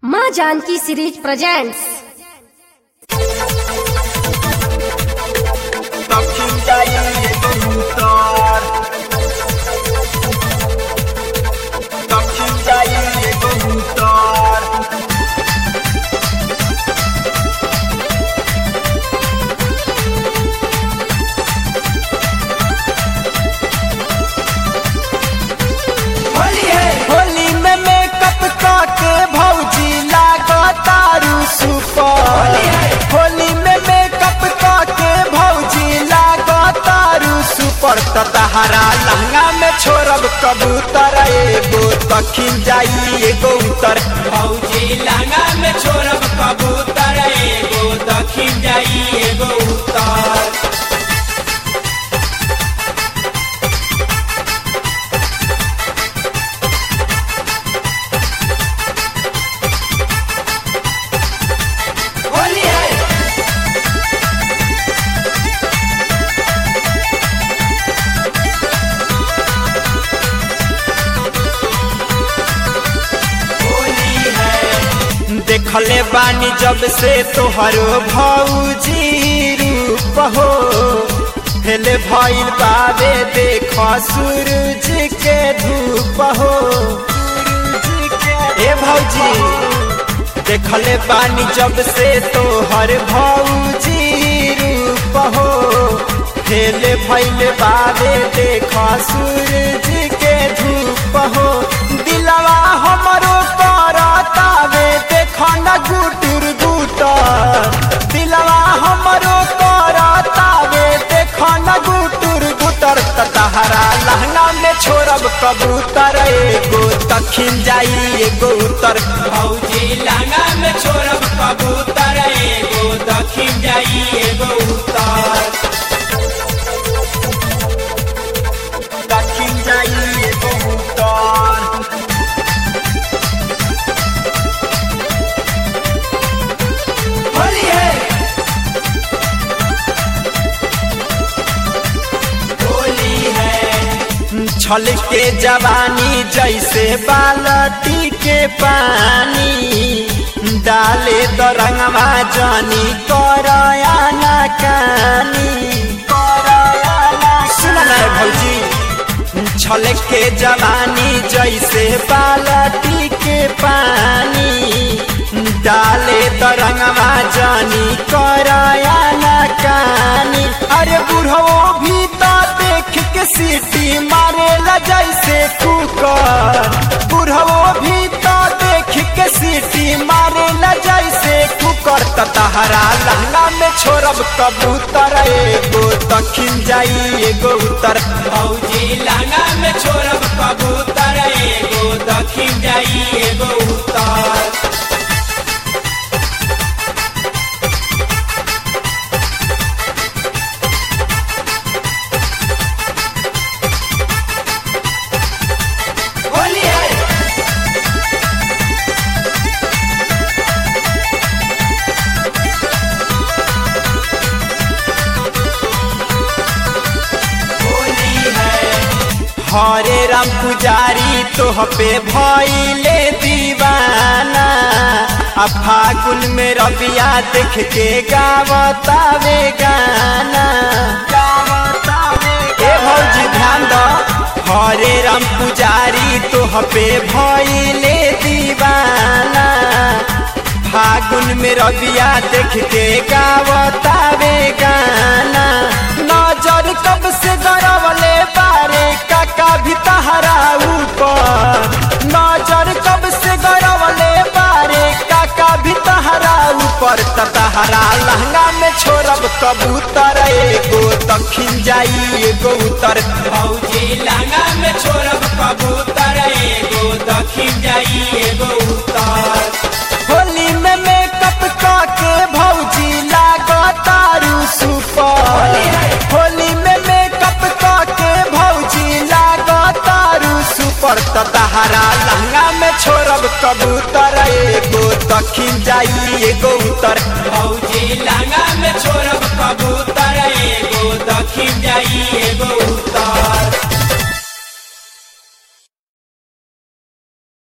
माँ Janaki series presents दक्षिण जाइए कबूतर दक्षिण जाइए कबूतर होली में मेकअप के भौजी लागो तारू सुपर होली में मेकअप के भौजी लागो तारू सुपर त तहरा लहंगा में छोड़ब कबूतर एगो दक्षिण जाई एगो उत्तर भौजी लहंगा में छोड़ब कबूतर एगो दक्षिण जाई एगो उत्तर होली है होली है देखले बानी जब से तोहरो भौजी रूप हो हेले भइल बाबे देख सूरज के धूप हो ए भौजी देखले बानी जब से तोहर भौजी रूप हो हेले भइल बाबे देख सूरज के धूप हो दिलवा हमरो करतावे देख न गुटुर गुटर दिलवा हमरो करतावे देख न गुटुर गुटर त तहरा लहंगा में छोड़ब कबूतर एगो दक्षिण जाई एगो उत्तर भौजी लहंगा में छोड़ब कबूतर एगो दक्षिण जाई एगो उत्तर दक्षिण जाई एगो उत्तर होली है होली है छल के जवानी जैसे बालटी के पानी डाले तो रंगवा जानी करया ना कानी सुन ना भौजी छल के जवानी जैसे बालटी के पानी डाले तो रंगवा जानी करया ना कानी अरे बुढ़ो भी तो देख के सीटी मारे ला जैसे कुकर बुढ़ो भी तो देख के सीटी मारे ला जैसे कुकर त तहरा लहंगा में छोड़ब कबूतर एगो दक्षिण जाई एगो उत्तर भौजी लहंगा में छोड़ब कबूतर एगो दक्षिण जाई एगो उत्तर होली है होली है हरे राम पुजारी तोह पे भइले दीवाना आ फागुन में रबिया देख के गावतावे गाना ए भौजी ध्यान दो हरे राम पुजारी तोह पे भइले दीवाना फागुन में रबिया देख के गावतावे गाना नजर कब से गरवले बारे काका भी तहरा ऊपर नजर कब से गरवले बारे काका भी तहरा ऊपर त तहरा लहंगा में छोड़ब कबूतर एगो दक्षिण जाई एगो उत्तर भौजी लहंगा में छोड़ब कबूतर एगो दक्षिण जाई एगो उत्तर होली में मेकअप के भौजी लागो तारू सुपर होली में मेकअप के भौजी लागो तारू सुपर त तहरा लहंगा में छोड़ब कबूतर एगो दक्षिण जाई एगो उत्तर भौजी